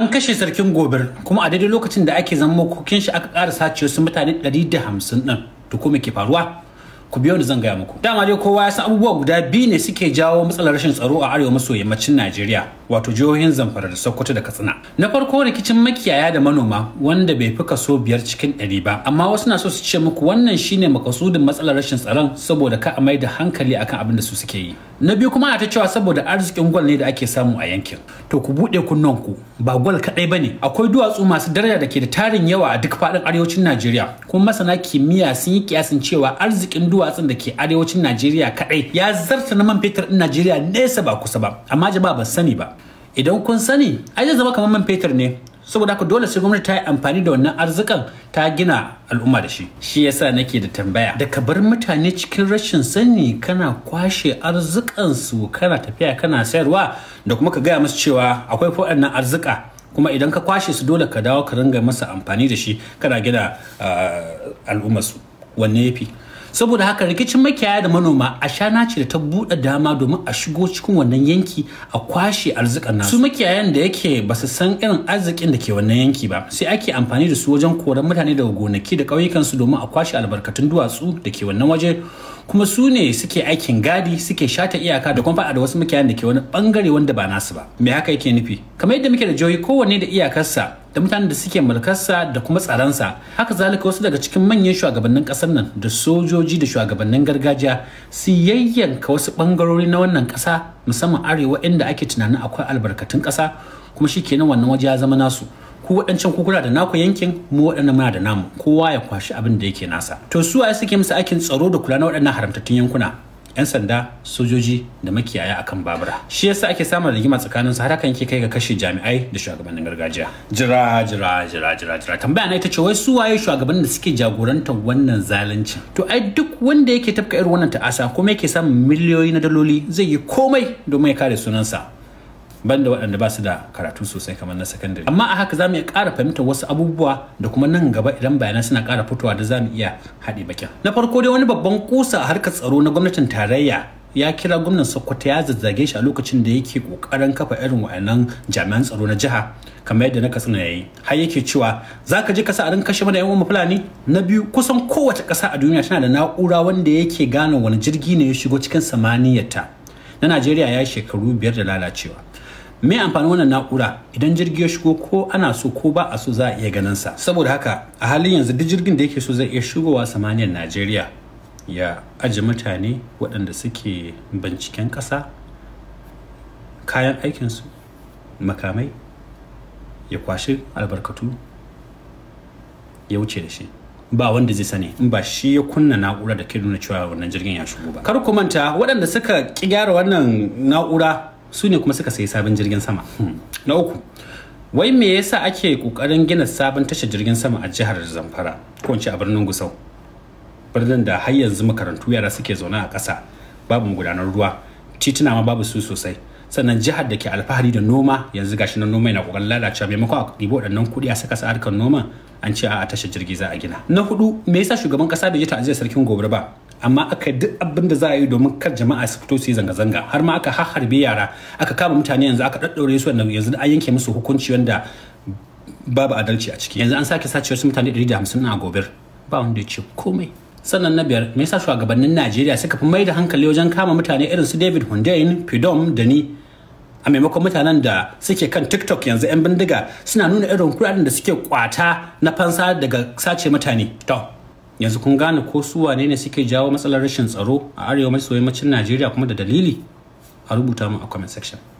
An kashe sarkin gobir kuma a daidai lokacin da ake zama makokin shi aka ƙara sace wasu mutane 150 ɗin to ko me ke faruwa? Ku biyo ni zan gaya muku. Dama dai kowa ya san abubuwa guda biyu ne suke jawo matsalar rashin tsaro a arewa maso yammacin Najeriya wato jihohin Zamfara da Sokoto da Katsina. Na farko rikicin makiyaya da manoma wanda bai fi kaso biyar cikin ɗari ba amma wasu na so su ce muku wannan shine makasudin matsalar rashin tsaron saboda ka a mai da hankali akan abin da su suke yi. Na biyu kuma ana ta cewa saboda arzikin gwal ne da ake samu a yankin. To ku buɗe kunnanku ba gwal kaɗai ba ne akwai duwatsu masu daraja da ke da tarin yawa a duk faɗin arewacin Najeriya kuma masana kimiyya sun yi kiyasin cewa arzikin duwatsun da ke arewacin Najeriya kaɗai ya zarta na man fetur ɗin Najeriya nesa ba kusa ba amma jama'a ba sani ba idan kun sani ai zai zama kamar man fetur ne saboda haka dole sai gwamnati ta yi amfani da wannan arzikan ta gina al'umma da shi shi yasa nake da tambaya da ka bar mutane cikin rashin sani kana kwashe arzikansu kana tafiya kana sayarwa da kuma ka gaya musu cewa akwai waɗannan arzika kuma idan ka kwashe su dole ka dawo ka ringa masa amfani da shi kana gina al'ummarsu wanne yafi saboda haka rikicin makiyaya da manoma a shana ce da ta buɗe dama domin a shigo cikin wannan yanki a kwashe arzikan nasu su makiyayan da yake ba su san irin arzikin da ke wannan yanki ba sai ake amfani da su wajen koran mutane daga gonaki da ƙauyukansu domin a kwashe albarkatun duwatsu da ke wannan waje kuma su ne suke aikin gadi suke shata iyaka da kuma faɗa da wasu makiyayan da ke wani bangare wanda ba nasu ba me haka yake nufi kamar yadda muke da jihohi kowanne da iyakarsa da mutanen da suke mulkarsa da kuma tsaronsa haka zalika wasu daga cikin manyan shugabannin kasar nan da sojoji da shugabannin gargajiya su yayyanka wasu bangarori na wannan kasa musamman arewa inda ake tunanin akwai albarkatun kasa kuma shi kenan wannan waje ya zama nasu ku waɗancan kukura da naku yankin mu waɗannan muna da namu kowa ya kwashi abin da yake nasa to su waye suke musu aikin tsaro da kula na waɗannan haramtattun yankuna 'yan sanda sojoji da makiyaya akan babura shi yasa ake samun rigima tsakanin su har hakan yake kai ga kashe jami'ai da shugabannin gargajiya jira jira jira jira jira tambaya na ita ce wai su waye shugabannin da suke jagorantar wannan zalunci to ai duk wanda yake tafka irin wannan ta'asa kuma yake samun miliyoyi na daloli zai yi komai domin ya kare sunansa banda waɗanda ba su da karatu sosai kamar na sakandare amma a haka za mu iya ƙara fahimtar wasu abubuwa da kuma nan gaba idan bayanan suna ƙara fitowa da za mu iya haɗe bakin na farko dai wani babban kusa a harkar tsaro na gwamnatin tarayya ya kira gwamnan sokoto ya zazzage shi a lokacin da yake ƙoƙarin kafa irin wa'annan jami'an tsaro na jiha kamar yadda na katsina ya yi har yake cewa za ka je kasa a rinka kashe mana yan uwan fulani na biyu kusan kowace ƙasa a duniya tana da na'ura wanda yake gane wani jirgi ne ya shigo cikin samaniyarta na najeriya ya yi shekaru biyar da lalacewa me amfani wannan na'ura idan jirgi ya shigo ko ana so ko ba a so za a iya ganin sa saboda haka a halin yanzu duk jirgin da yake so zai iya shigowa samaniyar najeriya ya aji mutane waɗanda suke binciken ƙasa kayan aikinsu makamai ya kwashi albarkatu ya wuce da shi ba wanda zai sani in ba shi ya kunna na'ura da ke nuna cewa wannan jirgin ya shigo ba kar ku manta waɗanda suka ki gyara wannan na'ura su ne kuma suka sayi sabon jirgin sama na uku wai me yasa ake kokarin gina sabon tashar jirgin sama a jihar zamfara ko in ce a birnin gusau birnin da har yanzu makarantu yara suke zaune a ƙasa babu gudanar ruwa tituna ma babu su sosai sannan jihar da ke alfahari da noma yanzu gashi na noma yana kokarin lalacewa maimakon a ɗibo waɗannan kuɗi a saka sa harkar noma an ce a tashar jirgi za a gina na hudu me yasa shugaban ƙasa bai ji ta'aziyar sarkin gobe ba amma aka duk abin da za a yi domin kar jama'a su fito su yi zanga-zanga har ma aka harbe yara aka kama mutane yanzu aka ɗaɗɗaure su wanda yanzu an yanke musu hukunci wanda babu adalci a ciki yanzu an sake sace wasu mutane 150 a gobir ba wanda ya ce komai sannan na biyar me yasa shugabannin Najeriya suka fi mai da hankali wajen kama mutane irin su David Hundayin Pidom da ni a maimakon mutanen da suke kan TikTok yanzu 'yan bindiga suna nuna irin kuɗaɗen da suke kwata na fansa daga sace mutane to yanzu kun gane ko su wane ne suke jawo matsalar rashin tsaro a arewa maso yammacin najeriya kuma da dalili a rubuta mu a comment section